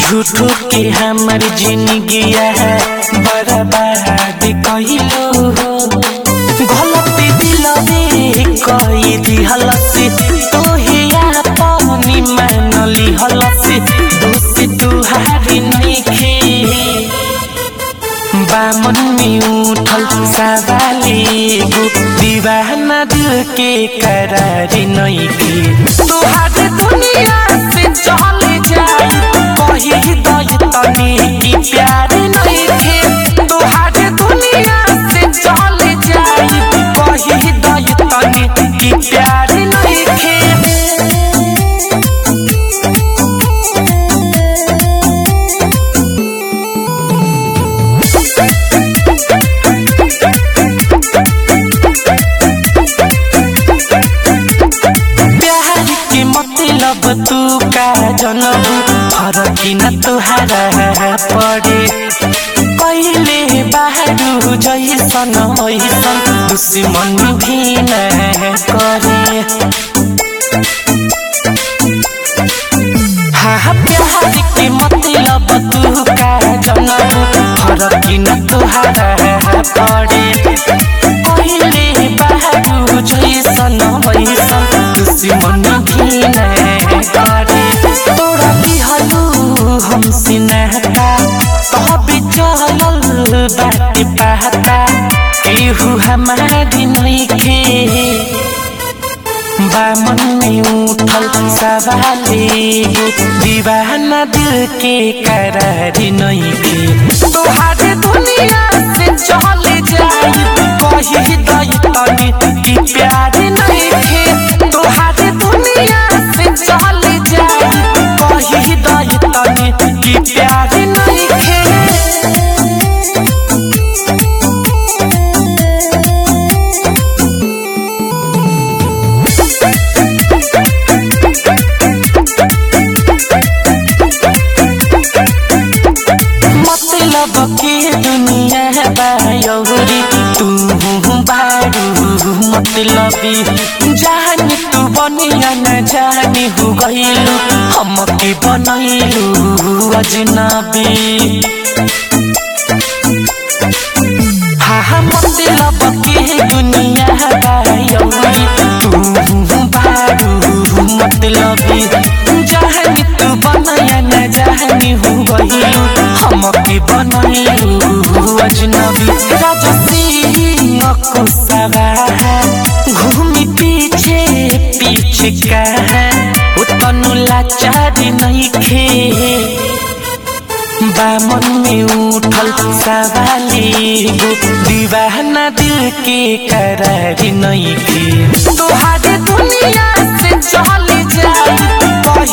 झूठो के हमर जिंदगिया है बर्बाद कइलो हो गलती दिलवे कई दिहलस तोहे पानी मानली हलस दोस्त तुहारी नइखे बामन में उठल सवाले गो दीवाना दिल के करार नइखे तोहार दुनिया से चल जाई कही दई तनी की प्यार नइखे तोहार दुनिया से चल जाई कही दई तनी की प्यार नइखे प्यार के मतलब तू का जनबू फरक न तुहारा पड़े पहिले बाहरू जैसन वैसन दुश्मन भी न करे हाँ प्यार के मतलब तू का जनबू फरक न तुहारा पड़े पहिले बाहरू जैसन वैसन दुश्मन भी न करे तोरा दिहलू हमसे नहता तभी चलल बाटे पहता केहू हमारी नइखे बामन में उठल सवाले गो दीवाना दिल के करार नइखे तोहार दुनिया से चल जाई कही दई तनी की प्यार नइखे तोहार दुनिया से चल जाई कही दई तनी की प्यार नइखे मतलब के दुनिया बायौरी तू बारू मतलबी जानी तू बनिया न जानी हो गइलू हमके बनैलू अजनबी हाँ हाँ मतलब के दुनिया बायौरी तू बारू मतलबी जानी तू बनैया न जानी हो गइलू हमके बनैलू अजनबी राजा सिंह कुसवा घूमी पीछे पीछे कहा उतनु लाचार नइखे बामन में उठल सवाले गो दीवाना दिल के करार नइखे तोहार दुनिया से चल जाई